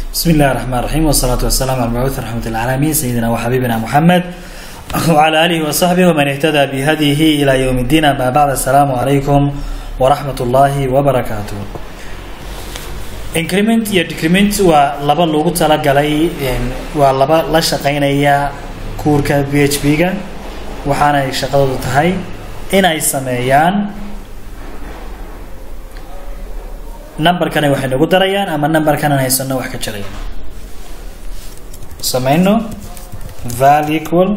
بسم الله الرحمن الرحيم والصلاة والسلام على المبعوث رحمة العالمين سيدنا وحبيبنا محمد وعلى آله وصحبه ومن اهتدى بهديه إلى يوم الدين أما بعد السلام عليكم ورحمة الله وبركاته increment iyo decrement waa laba loogu talagalay waa laba la shaqeynaya kuurka b h p ga waxaanay shaqadoodu tahay inay sameeyaan numberkana waxay nagu darayaan ama numberkanan haysano wax ka jirayaan sameyno val equal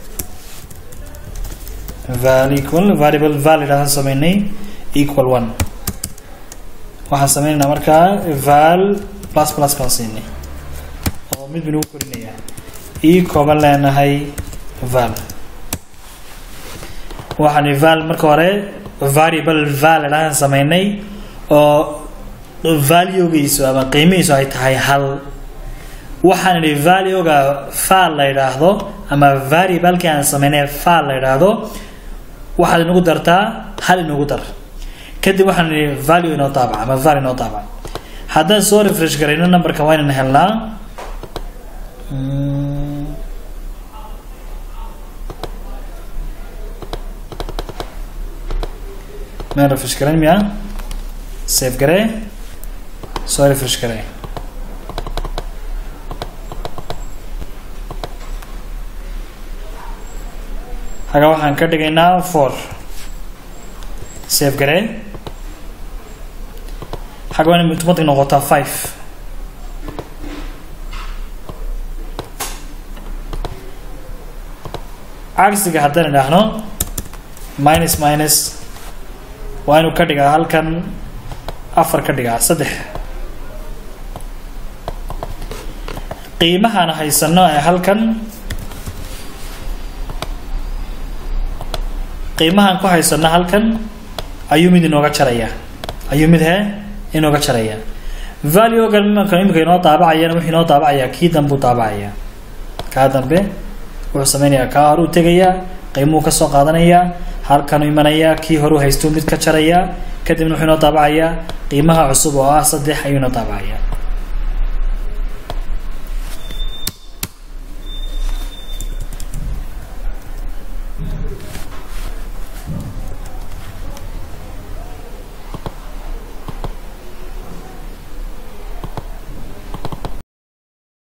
val equal variable valid aan sameynay equal one waxaan sameynaynaa markaa val plus plus baan siinay oo mid ba nagu korinayaa e kooban leenahay val waxaan val marka hore variable valid aan sameynay oo valuegiisu ama qiimihiisu ay tahay hal waxaan idhi valuega fal la yidhaahdo ama variablekii aan sameynay fal la yidhaahdo waxaad inagu dartaa hal inagu dar kadib waxaan idhi value inoo daabac ama val inoo daabac haddaan soo refresh garayno numberka waa inaan helnaa maan refresh garayn miya save garee soo refresh garee haga waxaan ka dhigaynaa four save garee xagga waa in automatic noqotaa five cagsiga haddaan idhaahno minus minus waa inuu ka dhigaa halkan afar ka dhigaa saddex qiimahaan haysano ee halkan qiimahaan ku haysano halkan ayuu mid inooga jarayaa ayuu mid he inooga jaraya valuegan imanka imika inoo daabacayana wuxuu inoo daabacayaa kii dambe u daabacayaa kaa dambe wuxuu sameynayaa kaa hore u tegayaa qiimuhu kasoo qaadanayaa halkanu imanayaa kii hore u haystuu mid ka jarayaa kadibna wuxuu inoo daabacayaa qiimaha cusub oo ah saddex ayuu inoo daabacayaa